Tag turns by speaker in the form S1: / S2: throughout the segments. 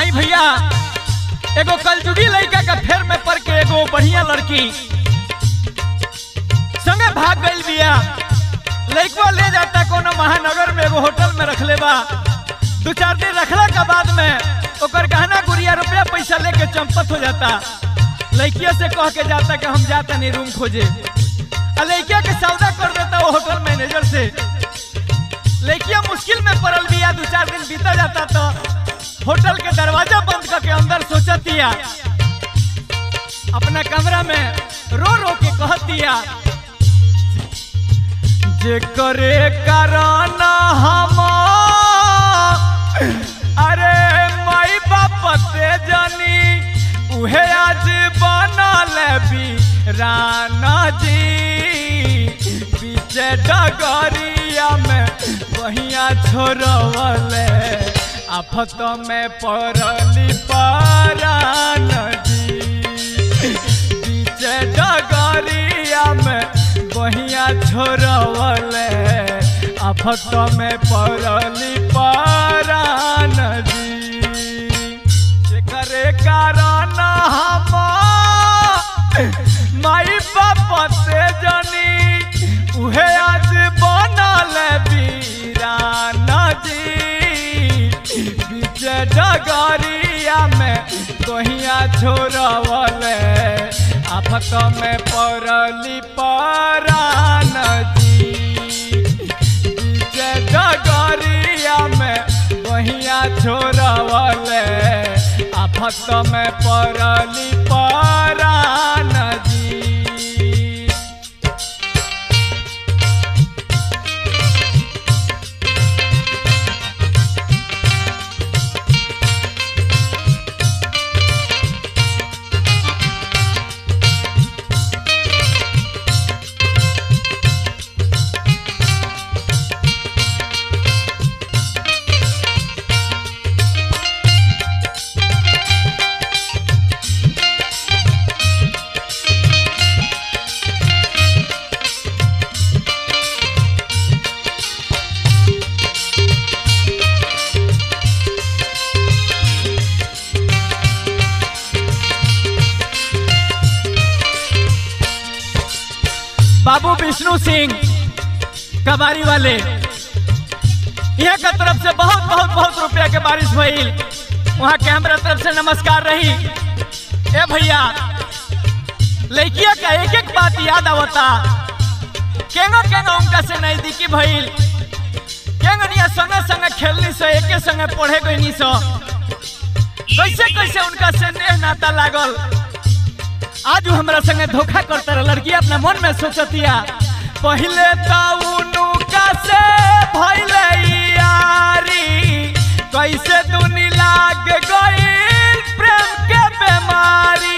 S1: आई भैया एगो कलजुगी लड़का का फेर में पड़ के एगो बढ़िया लड़की संगे भाग गई बिया लड़कवा ले जाता कोनो महानगर में एगो होटल में रख ले बा दो चार दिन रखला के बाद में ओकर गहना गुड़िया रुपया पैसा लेके चंपत हो जाता लड़किया से कह के जाता कि हम जाता नहीं रूम खोजे आ लड़किया के सौदा कर देता वो होटल मैनेजर से लड़किया मुश्किल में पड़ल बिया दो चार दिन बीता जाता तो होटल के दरवाजा बंद करके अंदर सोचतिया अपना कमरा में रो रो के कहतिया जे करे कारण हम अरे माई बाप से जानी उहे आज बनल राना जी पीछे डगरिया में बहिया छोड़वले आफत में पड़ली परान जी पीछे डगरिया में बहिया छोड़वले आफत में पड़ली परान जी जेकरे कारण हम माई बाप से जनी उहे आज बनल वीरान जी बीच डगरिया में कहिया छोड़वले आफत में पड़ली परान जी बीच डगरिया में कहिया छोड़वले आफत में पड़ली परान जी बाबू विष्णु सिंह कबारी वाले यहाँ का तरफ से बहुत बहुत बहुत रुपया के बारिश भइल वहाँ के हमरा तरफ से नमस्कार रही ए भैया लड़किया का एक एक बात याद आवता केंगो केंगो उनका से नजदीकी भइल केंगनिया संगे संगे खेलनी सो एके संगे पढ़े गईनी सो कैसे कैसे उनका से नेह नाता लागल आज उ हमरा संगे धोखा करता रहा लड़की अपना मन में सोचतिया पहले का से भइले यारी कैसे दुनी लाग गई प्रेम के बीमारी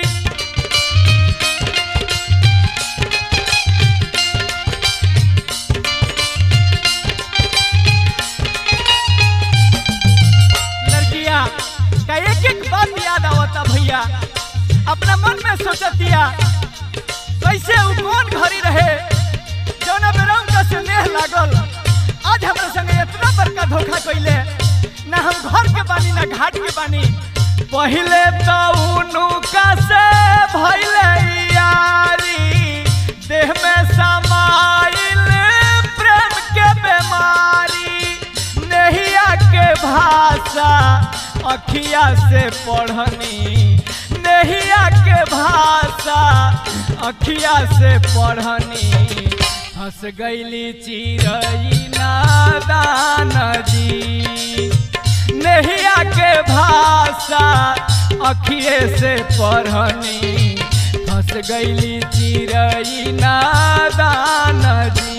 S1: लड़किया का एक एक बात याद आवता भैया अपना मन में सोचतिया कैसे उ कौन घड़ी रहे जौना बेरा उनका स्नेह लागल आज हमरा संगे इतना बड़का धोखा कइले ना हम घर के बानी ना घाट के बानी पहले तो उनुका से भइले यारी देह में समाइल प्रेम के बीमारी नहिया के भाषा अखिया से पढ़नी नहिया के भाषा अखिया से पढ़नी फंस गईली चिरई नादान जी नहिया के भाषा अखिए से पढ़नी फंस गईली चिरई नादान जी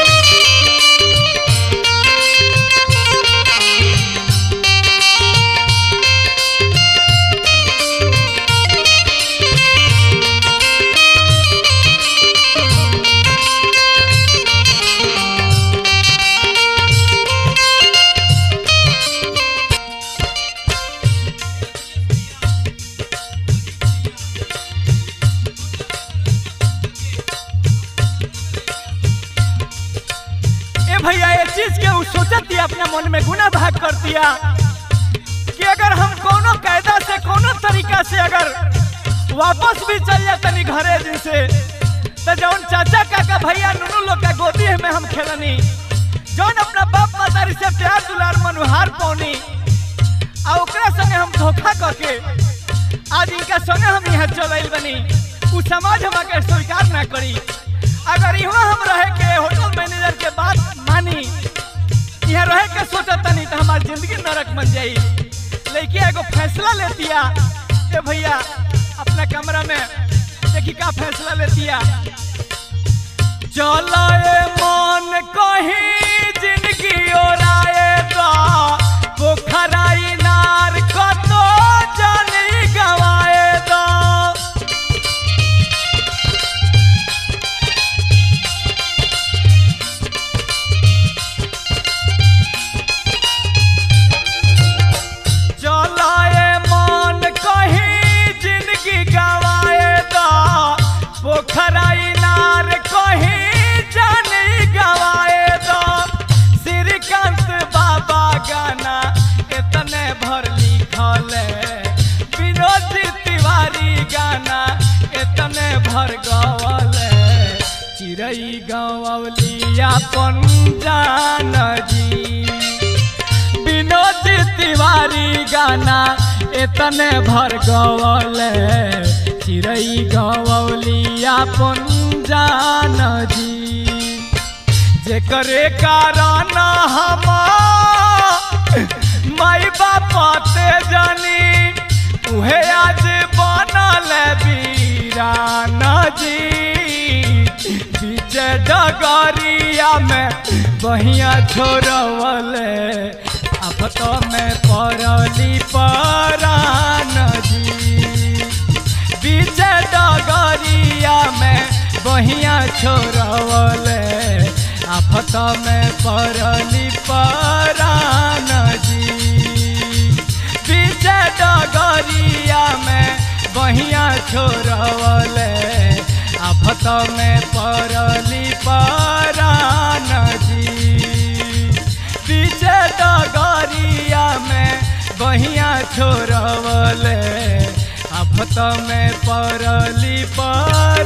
S2: Thank
S1: दिया अपना मन में गुना भाग कर दिया कि अगर हम कोनो कायदा से कोनो तरीका से अगर वापस भी चल जातनी घरे दिन से तो जौन चाचा काका भैया नुनू लोग का गोदी में हम खेलनी जौन अपना बाप मातारी से प्यार दुलार मनुहार पौनी आ ओकरा संगे हम धोखा करके आज इनका संगे हम यहाँ चल आइल बनी उ समाज हमके स्वीकार ना करी अगर यहाँ हम रहे के होटल मैनेजर के बात मानी यहाँ रहे के सोचतनी तो हमारी जिंदगी नरक बन जाई लेकिन एगो फैसला लेतिया ए भैया अपना कमरा में देखी का फैसला लेतिया चलो ए मन कहीं जिंदगी ओराए दा पोखराई नार कतो जानी गवाए दा चलाए मन कहीं जिंदगी गवाए दा पोखराई नार कहीं जानी गवाए दा श्रीकांत बाबा गाना इतने भर लिखल विनोद तिवारी गाना इतने भर गवल चिड़ई गवलिया पंजान जी विनोद तिवारी गाना इतने भर गवल चिड़ई गवलिया पंजान जी जेकरे कारण हम माई बाप ते जानी उहे आज बनल वीरान जी बीच डगरिया में बहिया छोड़वल आफत में पड़ली परान जी बीच डगरिया में बहिया छोड़वल आफत में पड़ली परान जी बीच डगरिया में बहिया छोड़वल आफत में पड़ली परान जी बीच डगरिया में बहिया छोड़वल आफत में पड़ली पर